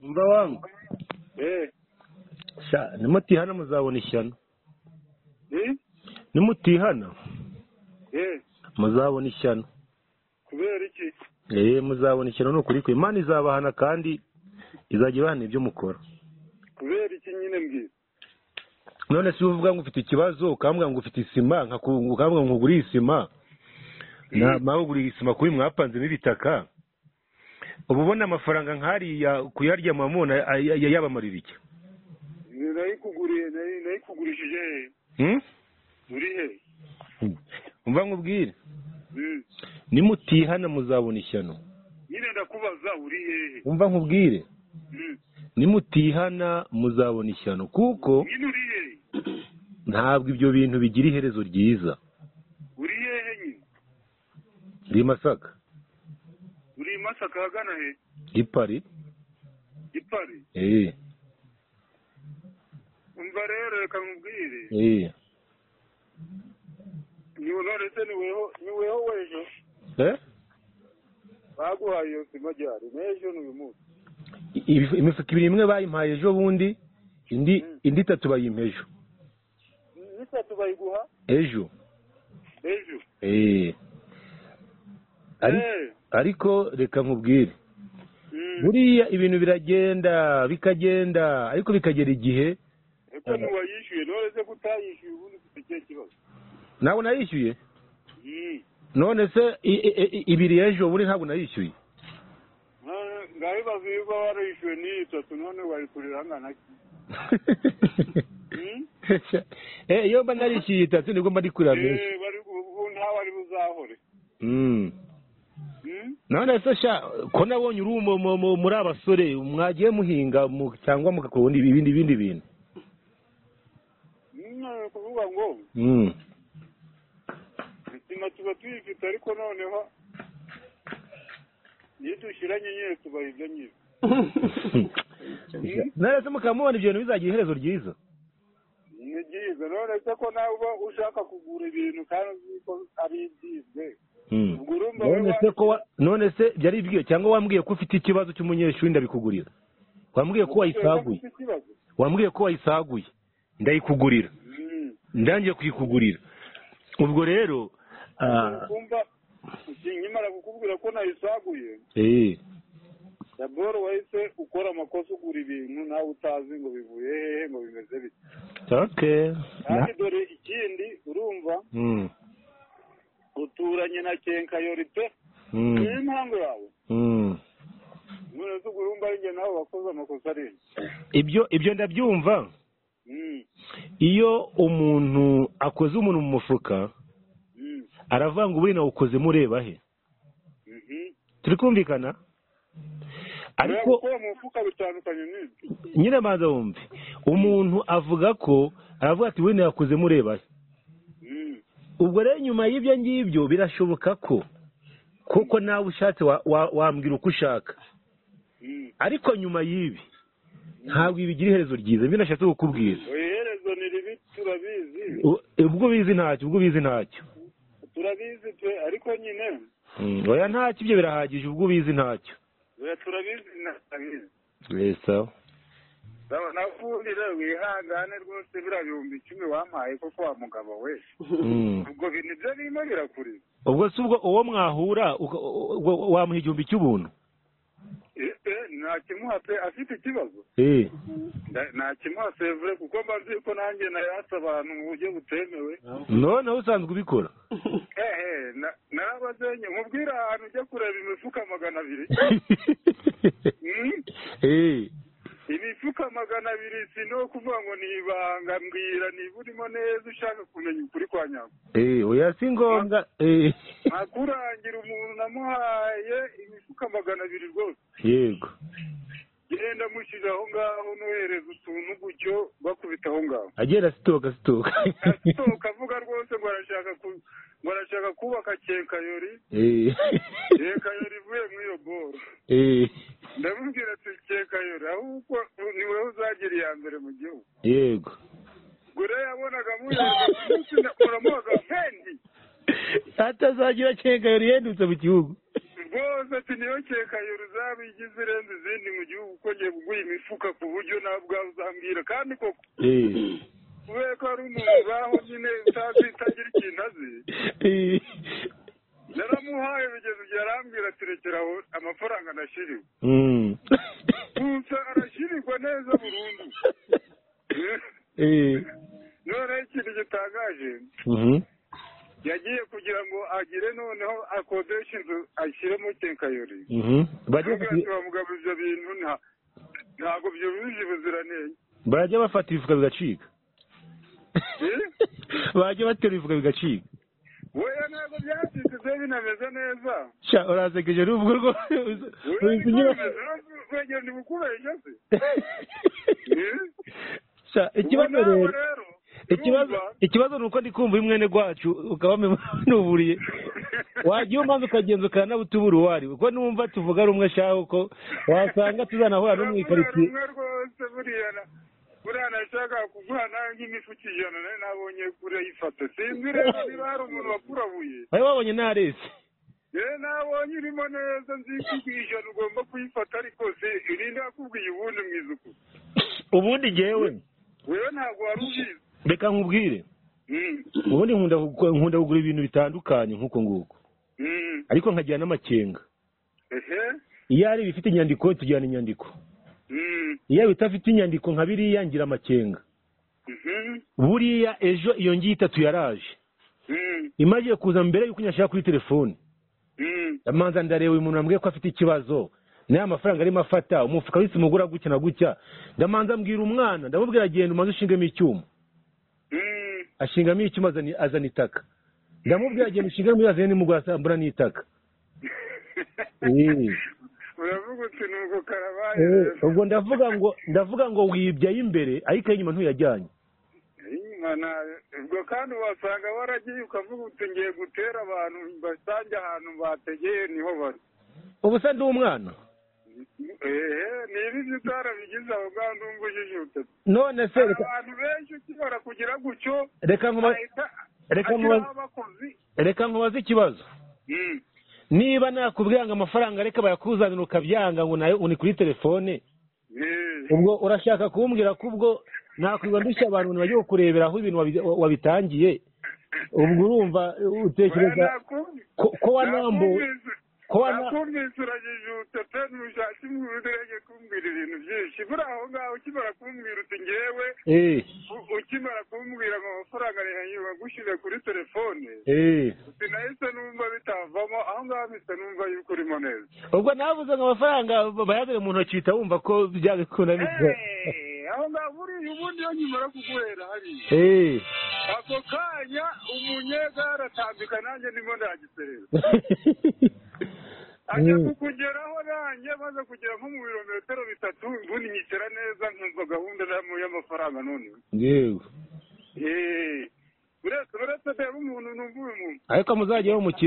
murwa wangu sha nimutihana muzabona ishyano nimutihana muzabona ishyano kubera iki eee muzabona ishyano ni ukuri kwe imana izabahana kandi izajya ibahana ibyo mukora kubera iki nyine mbwira none se uvuga ngo ufite ikibazo ukambwira ngo ufite isima nkaku- ukambwira ngo ugure isima na- nawe uguriye isima kubi mwapanzemo ibitaka uba ubona amafaranga nk'ariya kuyarya mamona ay- ay- yabamarira iki nayikuguriye nayi- nayikugurishije he Hmm? uri he umva nkubwire Hmm. nimutihana muzabona ishyano nyine ndakubaza uri hehe umva nkubwire Hmm. nimutihana muzabona ishyano kuko nyine uri hehe ntabwo ibyo bintu bigira iherezo ryiza uri hehe nyine ndi i masaka uri i masaka ahagana he ndi i pari gipari eee umva rero reka nkubwire eee ni none se ni weho ni weho w'ejo eh baguhaye iyo sima ryari n'ejo ni uyu munsi Ibifu- imifuka ibiri imwe bayimpaye ejo bundi indi Mm. indi itatu bayimpa ejo n'itatu bayiguha ejo ejo eee Ari- Eh, ariko reka nkubwire mm, buriya ibintu biragenda bikagenda ariko bikagera igihe eko ntiwayishyuye none se kutayishyuye ubundi ufite ikihe kibazo ntabwo nayishyuye Mm. none se i- i- i- ibiri ejo buri ntabwo nayishyuye Ah, ngabibaza iyo uba warishyuwe n'iyi tatu none wayikurira angana ki Mm. Eh, iyo mba narishyuye itatu nibwo mba ndi kurira menshi Eh, bari- ubu ntawe ari buzahore Mm. Mm. none se sha ko nabonye uri umu- mu- mu- muri abasore mwagiye muhinga mu- cyangwa mugakora ubundi- ibindi ibindi bintu Mm, kuvuga ngo Mm. isima tuba tuyifite ariko noneho iyo dushyiranye nyine tubayibya nyine none se mukaba mubona ibyo bintu bizagira iherezo ryiza ni byiza none se ko nawe uba ushaka kugura ibintu kandi uzi ko ari ibyize Mm. ubwo urumva none wowe se ko wa- none se byari bwiye cyangwa wambwiye ko ufite ikibazo cy'umunyeshuri ndabikugurira wambwiye ko wayisaguye ufite ikibazo wambwiye ko wayisaguye ndayikugurira Mm. ndangiye kuyikugurira ubwo rero ah, kumva nkimara kukubwira ko nayisaguye eh, daboro wahise ukora amakosa ugura ibintu nawe utazi ngo bivuye hehe ngo bimeze bite okay kandi dore ikindi urumva Mm, uturanye na kenkayori pe mm, niyo impamvu yawe mm. none se ubwo urumva ari njye nawe wakoze amakosa ari njye. ibyo ibyo ndabyumva Mm, iyo umuntu akoze umuntu mu mufuka mm, aravuga ngo buriya nawukozemo ureba he mhm. turi kumvikana ariko Oya, gukora mu mufuka bitandukanye n'ibyo nyine banza wumve umuntu avuga ko aravuga ati buriya yakozemo ureba he Mm, ubwo rero nyuma y'ibyo ngibyo birashoboka ko kuko nawe ushatse wa- wa- wambwira uko ushaka mm. ariko nyuma y'ibi ntabwo bigira iherezo ryiza ibyo nashatse kukubwira oya iherezo ni ribi turabizi U- ubwo ubizi ntacyo ubwo ubizi ntacyo turabizi pe ariko nyine Mm, oya ntacyo ibyo birahagije ubwo ubizi ntacyo oya turabizi nabizi sawa nakundira wihangane rwose biriya bihumbi icumi wampaye koko wa mugabo we Mm. ubwo bintu ibyo birimo birakuriza ubwo si ubwo uwo mwahura uka- u- u- wamuha igihumbi cy'ubuntu Eh, eh, nakimuha pe afite ikibazo Eh. Nda- nakimuha sevure kuko mba nzi ko nanjye nayatse abantu mu buryo butemewe noneho usanzwe ubikora ehe na- narabazenye mubwire ahantu ujya kureba imifuka magana abiri Mm? Eh. imifuka magana abiri si no kuvuga ngo ni ibanga mbwira niba urimo neza ushaka kumenya ukuri kwa nyako Eh, oya si ngombwa Eh. ntakurangira umuntu namuhaye imifuka magana abiri rwose yego genda mushyira aho ngaho nohereza utuntu gutyo bakubita aho ngaho agenda asitoka asitoka asohoka avuga rwose ngo arashaka ku- ngo arashaka kubaka kenkayori Eh. kenkayori ivuye muri iyo boro Eh. ndamubwira ati kenkayori ahubwo ni wowe uzagira iya mbere mu gihugu yego gure yabonaga muyamusinda muramuhaga fendi atazagira akenga yari yendutse mu gihugu ubwo rwose ati ntiyokekaye uruzabe igize irenze izindi mu gihugu uko ngiye kuguha imifuka ku buryo nawe ubwawe uzambwira kandi koko kubera ko hari umuntu ubaho nyine utazi utagira ikintu azi naramuhaye urugendo igihe arambwira ati rekera aho amafaranga anashyiriwe gusa arashyirirwa neza burundu noneho ikintu gitangaje yagiye kugira ngo agire noneho akodeshe inzu ashyiremo kenkayori bamugabu ibyo bintu ntabwo byujuje ubuziranenge bajya bafata ibifuka bigacika bajya batera ibifuka bigacika we ntabwo byacitse ibyo binameze neza sha urasekeje n'ubwo rwose wegera ni bukubeshya se sha ikibazo rero ikibazo ni uko ndi kumva mwene gwacu ukaba nuburiye wagira impamvu ukagenza ukanabuta ubura uwo ari kuko numva tuvuga rumwe shaho uko wasanga tuzanahura no mu ikaritsiye buriya nashaka kuguha nawe nk'imifuka ijana nayo nabonye kure yifata sinzi rero niba hari umuntu wakurabuye wari wabonye ntarese yewe nabonye urimo neza nzi ko ijana ugomba kuyifata ariko se irinda yakubwiye ubundi mu izuku ubundi ngewe wewe ntabwo wari ubizi reka nkubwire ubundi nkunda kugura ibintu bitandukanye nk'uko nguko ariko nkagira n'amakenga iyo ari ibifite inyandiko tujyana inyandiko iyo bidafite inyandiko nka biriya ngira amakenga buriya ejo iyo ngiyi itatu yaraje imaze kuza mbere y'uko nyashaka kuri telefoni amanza ndareba uyu muntu wambwiye ko afite ikibazo n'aya mafaranga arimo afata umufuka w'isima ugura gutya na gutya ndamanza mbwira umwana ndamubwira agenda umaze ushingamo icyuma ashingamo icyuma azana itaka ndamubwira agenda ushingamo iyo azanye nimugura n'itaka uravuga uti nuko karabaye ubwo ndavuga ngo ndavuga ngo wibye ayimbere ariko inyuma ntuyajyanye ubwo kandi wasanga waragiye ukavuga uti ngiye gutera abantu basange ahantu bategeye niho bari ubu se ndi umwana ni ibyo utarabigize aho ngaho ndumva ujijutse none se abantu benshi ukibara kugira gutyo reka nkubaze ikibazo niba nakubwira ngo amafaranga areka bayakuzanira ukabyanga ngo nayo uni kuri telefone ubwo urashaka kumbwira ko ubwo nakwirwa ndushya abantu bagiye kukurebera aho ibintu wabitangiye ubwo urumva utekereza ko wanambuwe ko nakumvise uragijutse pe ntushake umuntu kumbwira ibintu byinshi buriya aho ngaho ukimara kumbwira uti ngewe ukimara kumbwira ngo amafaranga arihanyura gushyire kuri telefone uti nahise numva bitavamo aho ngaho mpise numva yuko urimo neza ubwo navuze ngo amafaranga bayazane mu ntoki uhita wumva ko byabikunaniza aho ngaho buriya ubundi iyo nyimara kuguhera hariya ako kanya umunyegare atambika nanjye ndimo ndagiserera ajya kukugeraho nanjye maze kugera nko mu birometero bitatu ubundi nyicara neza nkumva gahunda y'amafaranga none yewe uretse uretse ndeba umuntu numva uyu muntu ariko muzajyaho mukiza